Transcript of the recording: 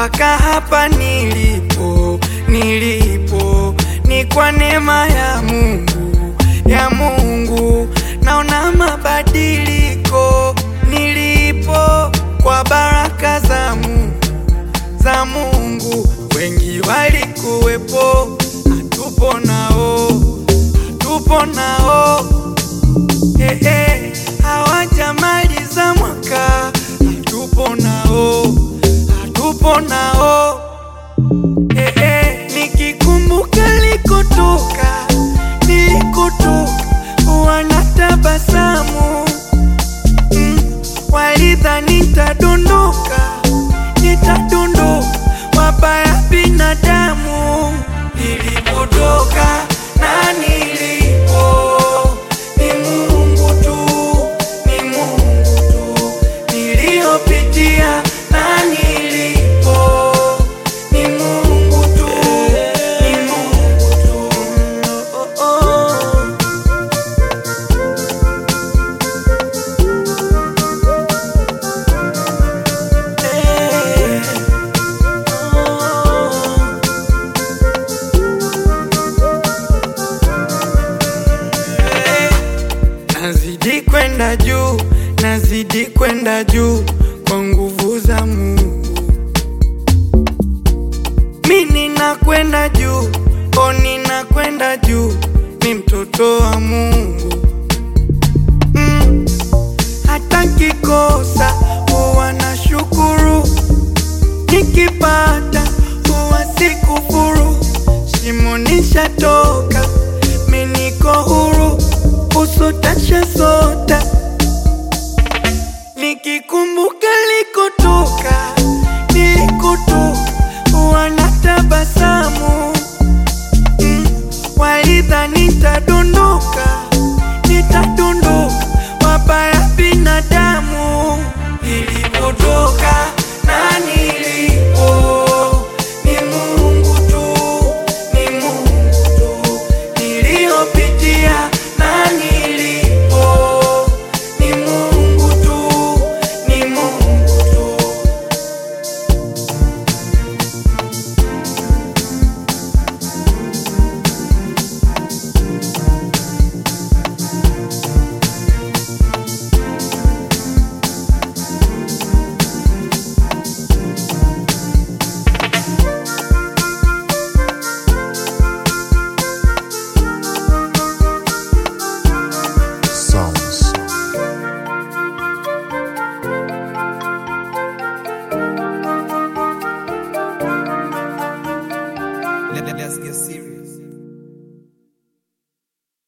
mpaka hapa nilipo, nilipo ni kwa neema ya Mungu, ya Mungu naona mabadiliko nilipo kwa baraka za Mungu, za Mungu. Wengi walikuwepo, hatupo nao, hatupo nao eh, eh, hawajamaliza mwaka, hatupo nao, hatupo nao eh, eh, nikikumbuka likotoka, nilikotoka wanatabasamu mm, walidhani nitadondoka, nitadondoka, wabaya binadamu. Nilipotoka na nilipo ni Mungu tu, ni Mungu tu. Niliyopitia na nilipo ni Mungu tu, ni Mungu tu. Oh, oh, oh. Eh, oh. Nazidi kwenda juu, nazidi kwenda juu kwa nguvu za Mungu. Mi ninakwenda juu, o ninakwenda juu, ni mtoto wa Mungu. Mm, hata kikosa huwa na shukuru, nikipata huwa sikufuru. Shimo nishatoka, mi niko huru, usotasha sota nikikumbuka likotoka